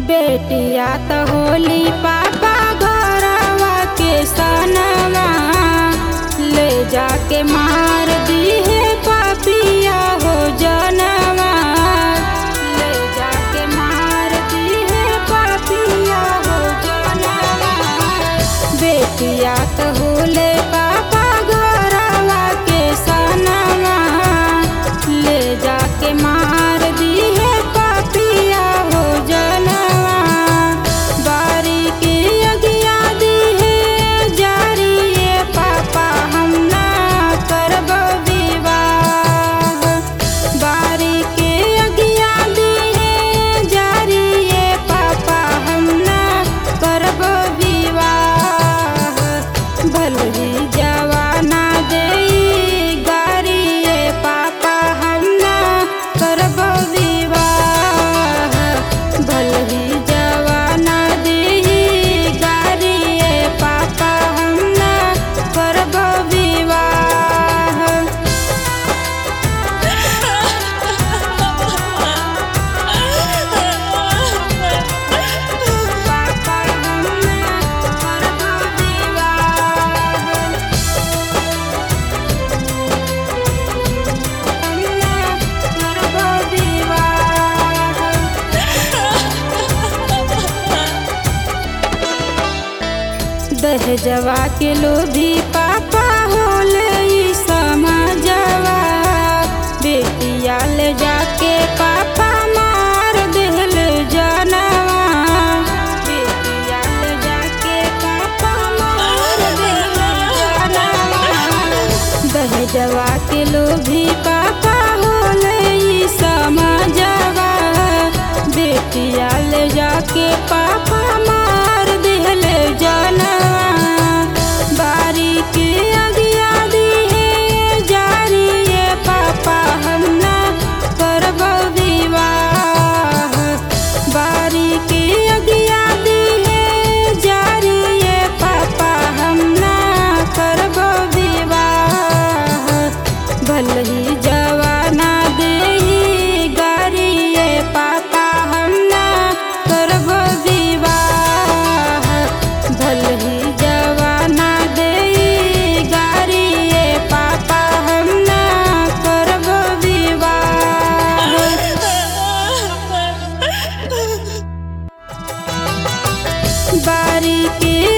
बेटिया त होली पापा घरवा के सनवा ले जाके मार दी है पापिया हो जनवा ले जाके मार दी है पापिया हो जनवा बेटिया त होले पापा घरवा के सनवा ले जाके मार दी है पापिया हो जनवा बारी के अगिया दी है जारी ये पापा हम ना करब विवाह बारी के अगिया दी है जारी ये पापा हम ना करब विवाह भलही जवाना देई गारी ये पापा हम ना करब विवाह भलही जवाना देई गारी ये पापा हम ना करब विवाह पापा हम ना करब विवाह हम ना करब विवाह दहजवा के लोभी पापा होले ई समाजवा बेटिया ले जाके पापा मार देहल जनवा बेटिया ले जाके पापा मार देहल जनवा दहजवा के लोभी पापा होले ई समाजवा बेटिया ले जाके पापा मार देहल जनवा बारी के अगिया दी है जारी ये पापा हम ना करब विवाह बारी के अगिया दी है जारी ये पापा हम ना करब विवाह भलही जवाना देही गारी ये पापा हम ना करब विवाह भलही जवाना देही गारी ये पापा हम ना करब विवाह बारी के